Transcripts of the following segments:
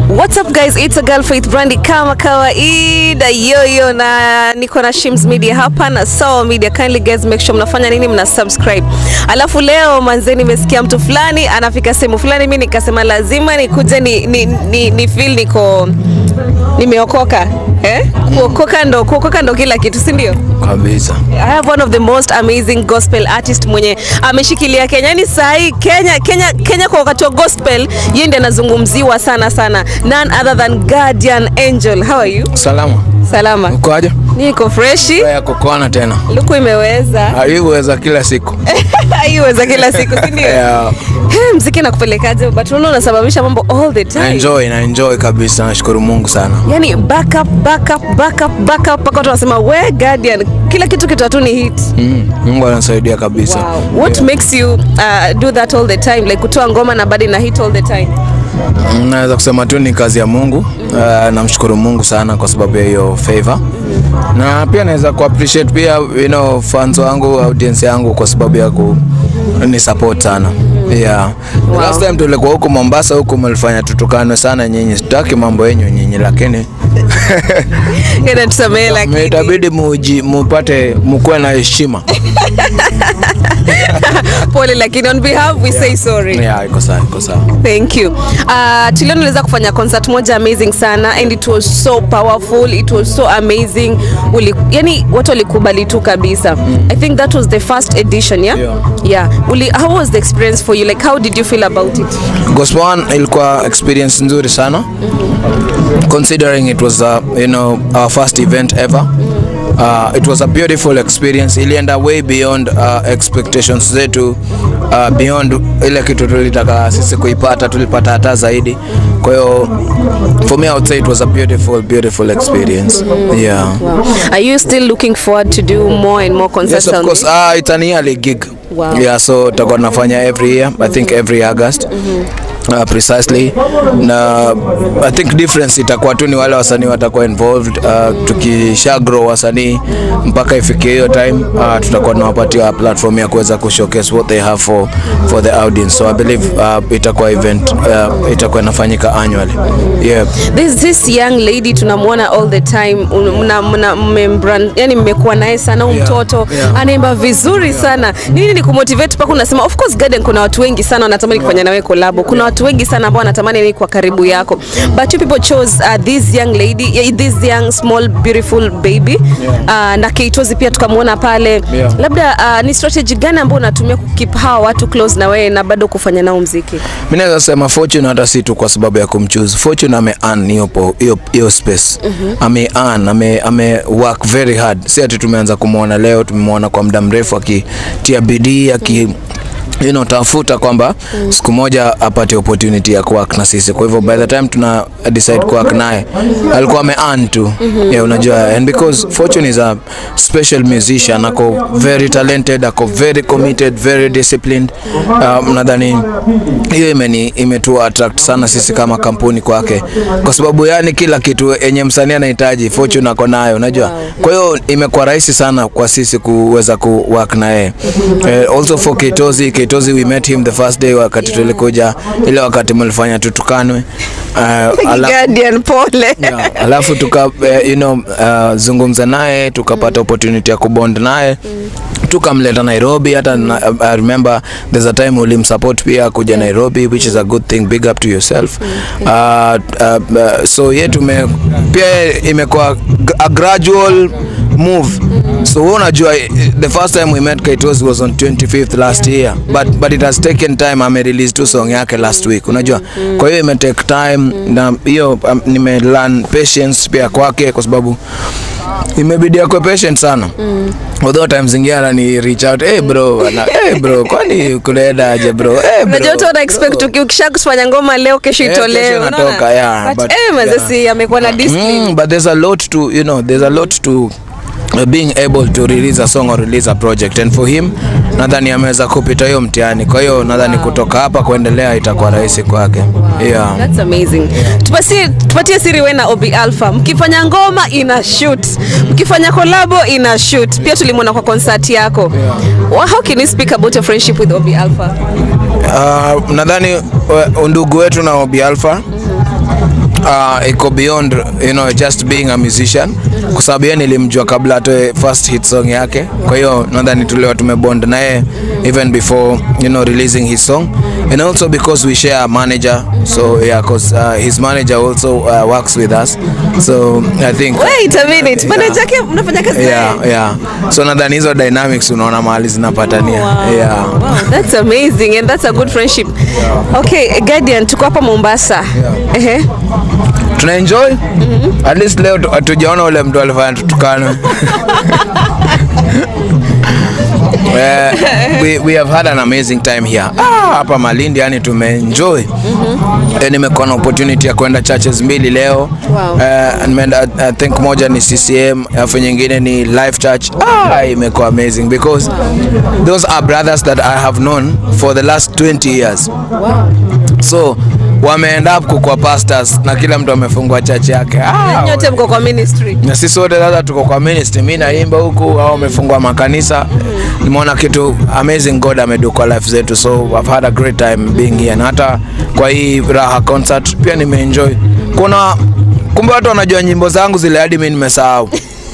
What's up guys, it's a girl Faith Brandi kama kawaida yoyo, na niko na Shims Media hapa na Sawa Media. Kindly guys make sure mnafanya nini, mna subscribe. Alafu leo manze, nimesikia mtu fulani anafika sehemu fulani, mimi nikasema lazima nikuje ni, ni, ni, ni feel niko nimeokoka eh? Kuokoka ndo kuokoka ndo kila kitu, si ndio? kabisa. I have one of the most amazing gospel artist mwenye ameshikilia Kenya. Yani sahi Kenya, Kenya, Kenya kwa wakati wa gospel yeye ndiye anazungumziwa sana sana. None other than Guardian Angel. How are you? Salama, Salama. uko aje? Niko freshi. ya kukoana tena Luku imeweza. haiweza kila siku Haiweza kila siku, si ndio? yeah. Hey, mziki nakupelekaje? But unaona unasababisha mambo all the na time. enjoy na enjoy kabisa, nashukuru Mungu sana. Yani back up, back up, back up, back up mpaka watu wanasema we Guardian, kila kitu kitu tu ni hit. Mm, Mungu anasaidia kabisa. Wow. What makes you uh, do that all the time? Like kutoa ngoma na bado na hit all the time? Mm, Naweza kusema tu ni kazi ya Mungu. Uh, namshukuru Mungu sana kwa sababu ya hiyo favor, na pia naweza ku appreciate pia you know, fans wangu audience yangu kwa sababu ya ku ni support sana yeah. Wow. Last time tulikuwa huku Mombasa, huku mlifanya tutukanwe sana nyinyi, sitaki mambo yenyu nyinyi, lakini Yana tusamehe lakini. itabidi muji mupate mukuwe na heshima Pole lakini on behalf we say sorry. yeah, iko sawa, iko sawa. Thank you. Uh, tuliona uliweza kufanya concert moja amazing sana and it was so powerful, it was so amazing. Uli, yani watu walikubali tu kabisa. I think that was the first edition, yeah? Yeah. Yeah. Uli, how was the experience for you? Like how did you feel about it? Gospel One ilikuwa experience nzuri sana considering it was uh, you know our first event ever Uh, it was a beautiful experience ilienda way beyond uh, expectations zetu uh, beyond ile kitu tulitaka sisi kuipata tulipata hata zaidi kwa hiyo for me I would say it was a beautiful beautiful experience yeah Wow. Are you still looking forward to do more and more concerts Yes, of on course. this? Uh, it's an yearly gig. Wow. Yeah, so tutakuwa tunafanya every year. I think every August. Uh, precisely na I think difference itakuwa tu ni wale wasanii watakuwa involved uh, tukisha grow wasanii mpaka ifikie hiyo time uh, tutakuwa tunawapatia platform ya kuweza kushowcase what they have for, for the audience so I believe uh, itakuwa event uh, itakuwa inafanyika annually yeah. There's this young lady tunamwona all the time un- mna, mna, mmembrand, yani mmekuwa naye sana huyu Yeah, mtoto yeah. anaimba vizuri sana. Nini ni kumotivate mpaka unasema of course Garden, kuna watu wengi sana wanatamani kufanya nawe collab. Kuna watu wengi sana ambao wanatamani ni kwa karibu yako. But you people chose uh, this young lady, yeah, this young small beautiful baby. Uh, na Keitozi pia tukamwona pale. Yeah. Labda uh, ni strategy gani ambayo unatumia kukeep hawa watu close na wewe na bado kufanya nao mziki? mi naweza sema fortune hata si tu kwa sababu ya kumchoose fortune ame earn hiyo po- hiyo hiyo space ame earn ame, ame work very hard si ati tumeanza kumwona leo tumemwona kwa muda mrefu akitia bidii aki you know, tafuta kwamba siku moja apate opportunity ya kuwork na sisi. Kwa hivyo by the time tuna decide kuwork naye alikuwa ame earn tu yeah, unajua and because Fortune is a special musician, ako very talented, ako very committed, very disciplined. Um, nadhani hiyo imeni imetu attract sana sisi kama kampuni kwake, kwa sababu yani kila kitu yenye msanii anahitaji Fortune ako nayo, unajua. Kwa hiyo imekuwa rahisi sana kwa sisi kuweza ku work na yeye. Eh, also for Ketozi, Ketozi we met him the first day wakati tulikuja ile wakati mlifanya tutukanwe. Uh, ala, Guardian, pole. yeah, alafu tuka eh, you know, uh, zungumza naye tukapata opportunity ya kubond naye tukamleta Nairobi hata na, I remember there's a time ulimsupport pia kuja Nairobi which is a good thing big up to yourself uh, uh, uh, so ye tume pia imekuwa g- a gradual move so wewe unajua eh, the first time we met Kaitos was on 25th last year but but it has taken time ame release tu song yake last week unajua kwa hiyo ime take time na hiyo um, nime learn patience pia kwake kwa sababu imebidi akwe patient sana although times zingine anani reach out hey bro ana, hey bro kwani kunaenda aje bro hey bro Unajua watu wana expect uki- ukisha kufanya ngoma leo kesho Eh, itolewe. kesho unaona? inatoka, yeah, But but- eh, mazee yeah. si amekuwa na discipline. Mm, but there's a lot to you know there's a lot to uh, being able to release a song or release a project and for him nadhani ameweza kupita hiyo mtihani kwa hiyo nadhani kutoka hapa kuendelea itakuwa rahisi kwake yeah. That's amazing. Tupatie, tupatie siri wewe na Obi Alpha. Mkifanya ngoma ina shoot. Mkifanya collabo ina shoot. Pia tulimwona kwa concert yako. Well, How can you speak about your friendship with Obi Alpha? Uh, nadhani uh, undugu wetu na Obi Alpha uh, iko beyond you know just being a musician kwa sababu yeye nilimjua kabla atoe first hit song yake kwa hiyo nadhani tuliwa tumebond naye even before you know releasing his song and also because we share a manager so yeah cause uh, his manager also uh, works with us so i think Wait a minute. Manager yake mnafanya kazi naye? yeah yeah so nadhani hizo dynamics unaona mahali zinapatania Wow. yeah Wow, that's amazing and that's a good friendship. Okay, Guardian tuko hapa Mombasa. Ehe. tuna enjoy at least leo tu- hatujaona ule mtu alifanya tutukane Eh, we, we have had an amazing time here Ah, hapa Malindi yani tumeenjoy Eh, nimekuwa na opportunity ya kwenda churches mbili leo Wow. Eh, nimeenda I think moja ni CCM alafu nyingine ni Life Church ah, imekuwa amazing because those are brothers that I have known for the last 20 years so wameenda up kukua pastors na kila mtu amefungua church yake ah, Nyote mko kwa ministry. na sisi wote sasa tuko kwa ministry, mimi naimba huku au wamefungua makanisa. Nimeona kitu amazing God amedu kwa life zetu, so I've had a great time being here, na hata kwa hii Raha concert pia nimeenjoy. Kuna kumbe watu wanajua nyimbo zangu zile hadi mimi nimesahau.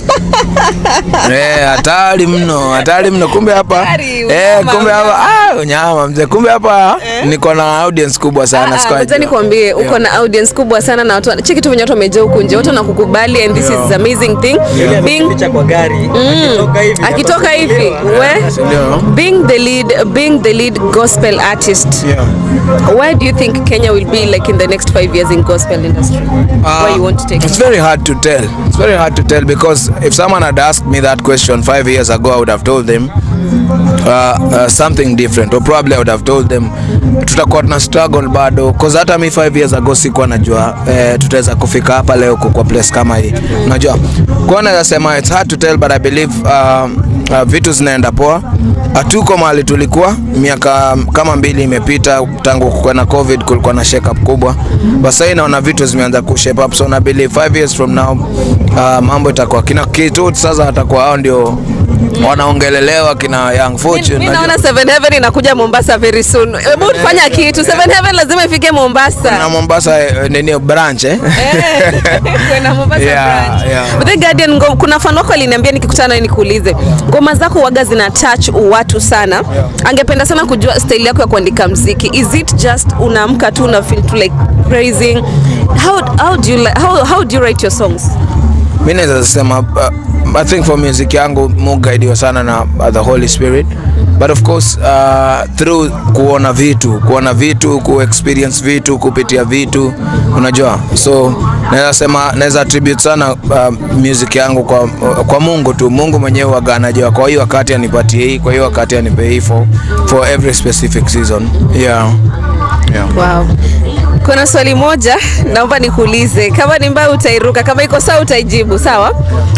Eh, hatari mno, hatari mno. Kumbe hapa Hatari, eh, unyama, kumbe hapa ah, unyama mzee. Kumbe hapa niko na audience kubwa sana Ah, sikuwa Ngoja najua. nikwambie uko Yeah. na audience kubwa sana na watu cheki tu venye watu wamejaa huku nje, watu wanakukubali and this Yeah. is amazing thing. Ile Being picha kwa gari akitoka hivi akitoka hivi atafunguliwa. we Ndio. being the lead being the lead gospel artist Yeah. where do you think Kenya will be like in the next five years in gospel industry where you want to take It's it? very hard to tell. It's very hard to tell because if someone had asked me that question five years ago, I would have told them uh, uh, something different, or probably I would have told them tutakuwa tuna struggle bado, cause hata mi five years ago sikuwa najua eh, tutaweza kufika hapa leo kwa place kama hii, unajua kwa naweza sema it's hard to tell but I believe uh, uh, vitu zinaenda poa. Hatuko mahali tulikuwa miaka kama mbili imepita tangu kukuwa na covid, kulikuwa na shake up kubwa, but sasa naona vitu zimeanza ku shape up, so na believe five years from now uh, mambo itakuwa kina kitu sasa, atakuwa hao ndio wanaongelelewa kina Young Fortune. Mi najua. naona Seven Heaven inakuja Mombasa very soon. Hebu tufanya kitu. Seven Heaven lazima ifike Mombasa. na Mombasa eh, nini branch eh? Eh, kwenda Mombasa Yeah, branch. yeah. But the Guardian ngo, kuna fan wako aliniambia nikikutana naye nikuulize ngoma zako waga zina touch watu sana angependa sana kujua style yako ya kuandika mziki is it just unaamka tu una feel to like praising how, how, do you, li- how, how do you write your songs mi naweza sema uh, I think for music yangu mugaidiwa sana na uh, the Holy Spirit but of course uh, through kuona vitu kuona vitu ku experience vitu kupitia vitu unajua so naweza sema naweza attribute sana uh, music yangu kwa, kwa Mungu tu Mungu mwenyewe waga anajua kwa hiyo wakati anipatie hii kwa hiyo wakati anipe hii for, for every specific season yeah yeah wow. kuna swali moja naomba nikuulize kama ni mbaya utairuka kama iko sawa utaijibu sawa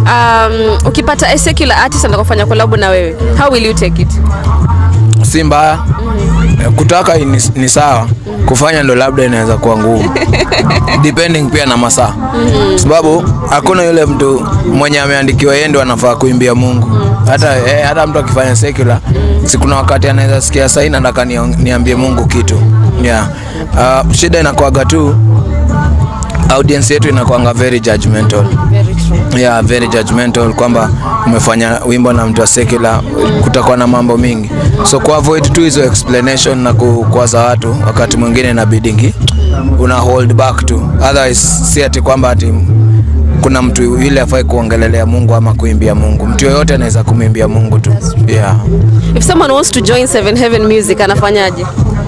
um, ukipata a secular artist anakufanya collab na wewe how will you take it si mbaya kutaka ni, ni sawa kufanya ndo labda inaweza kuwa ngumu depending pia na masaa sababu hakuna yule mtu mwenye ameandikiwa yeye ndo anafaa kuimbia Mungu hata eh, hata mtu akifanya secular si kuna wakati anaweza sikia sasa nataka niong- niambie Mungu kitu yeah uh, shida inakuwaga tu audience yetu inakuanga very judgmental very true yeah, very judgmental kwamba umefanya wimbo na mtu wa secular, kutakuwa na mambo mingi, so ku avoid tu hizo explanation na kukwaza watu, wakati mwingine inabidingi una hold back tu, otherwise si ati kwamba ati kuna mtu yule afai kuongelelea Mungu ama kuimbia Mungu. Mtu yoyote anaweza kumwimbia Mungu tu yeah. if someone wants to join seven heaven music anafanyaje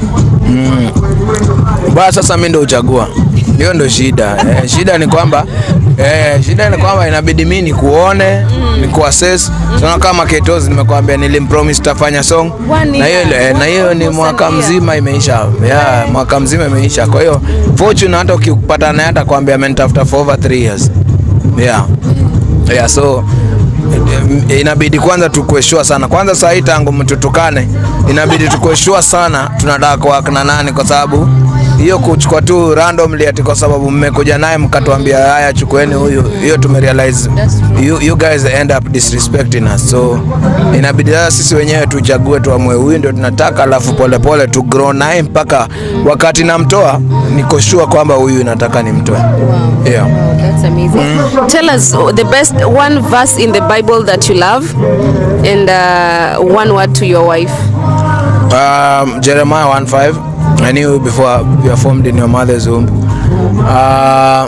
Baa sasa mimi ndo uchagua, hiyo ndo shida eh, shida ni kwamba eh, shida ni kwamba inabidi mimi nikuone mm. nikuassess sana kama Ketozi nimekwambia nilimpromise tafanya song One na hiyo year. eh, na hiyo ni Almost mwaka a year. mzima imeisha yeah, mwaka mzima imeisha. Kwa hiyo Fortune hata ukipata naye atakwambia amenitafuta for over 3 years yeah yeah so eh, inabidi kwanza tukueshua sana kwanza saa hii tangu mtutukane inabidi tukueshua sana tunataka kuwak na nani kwa sababu hiyo kuchukua tu randomly ati kwa sababu mmekuja naye mkatuambia haya chukueni huyu hiyo tumerealize you, you guys end up disrespecting us so inabidi sasa sisi wenyewe tuchague tuamue huyu ndio tunataka alafu polepole tu grow naye mpaka wakati namtoa niko sure kwamba huyu nataka nimtoe yeah. That's amazing. Tell us uh, the best one verse in the Bible that you love and uh, one word to your wife. Um, Jeremiah 1:5. I knew you before you were formed in your mother's womb. Uh,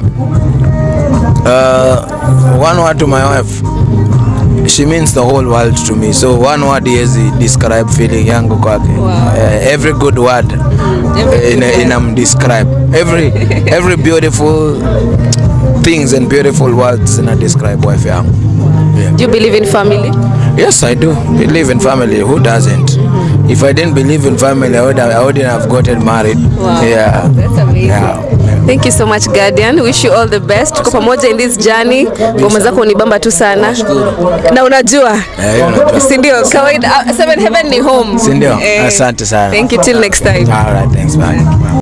uh, one word to my wife. She means the whole world to me. So one word is describe feeling yangu kwake. Uh, every good word Every in good word. inam describe every every beautiful things and beautiful words in a describe wife yangu. Yeah. Do you believe in family? Yes, I do believe in family. Who doesn't? If I didn't believe in family, I, would have, I wouldn't have gotten married. Wow. Yeah. That's amazing. Yeah. Thank you so much Guardian. Wish you all the best. Tuko pamoja in this journey. Ngoma zako ni bamba tu sana. Na unajua Eh, hiyo najua. si ndio kawaida uh, Seven Heaven ni home. Si ndio? Eh, Asante sana. Thank you till next time. All right, thanks. Bye.